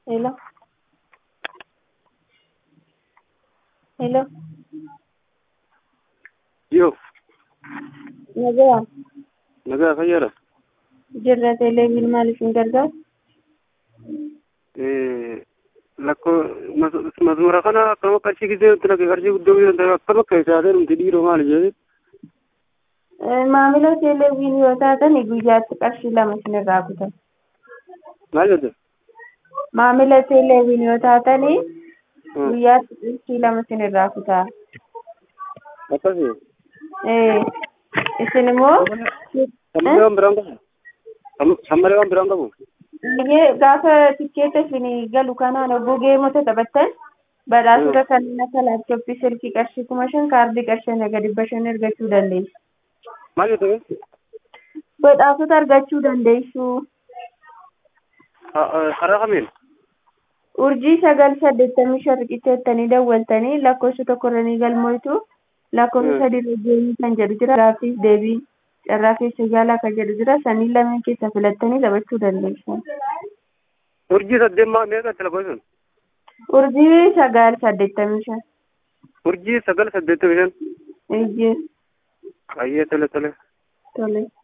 Hello. Hello. Yoo, Nagaa. nagaa fayyaadha. Jirra teleeviin maaliif hin gargaaru? Lakkoo masmara kana akkama qarshii gisee nutti lakke qarshii guddoo gisee ta'e akkama keessaatee nuti dhiiroo maali jedhee Maamila teleeviin yoo taatan guyyaatti qarshii lama isinirraa kutan. maal jette? Maamila teleeviin yoo taatan guyyaatti qarshii lama isinirraa kutaa. Akkasii. Eh, Isin immoo Sammalee waan biraan qabu? Sammalee waan biraan qabu? Biyyee gaafa tikkeetta isinii galu kanaan obbo Geemota taphattan badhaasota kanneen akka laaptooppii silkii qarshii kuma shan kaardii qarshii naga dhibba shan argachuu dandeessu. Maal jette? Badhaasota argachuu dandeessu. Karaa kamiin? Urjii sagal saddeettamii shan riqicheettanii dawwaltanii lakkoofsa tokkorra ni galmoitu lakkoofsa sadiirra deemii kan jedhu jira. Gaaffiif deebii carraa keessa yaalaa kan jedhu jira. Sanii lameen keessa filattanii taphachuu dandeessu. Urjii saddeet maa meeqa itti lakkoofsan? Urjii sagal saddeettamii shan. Urjii sagal saddeettamii shan. Ijji Qayyee tole tole. tole.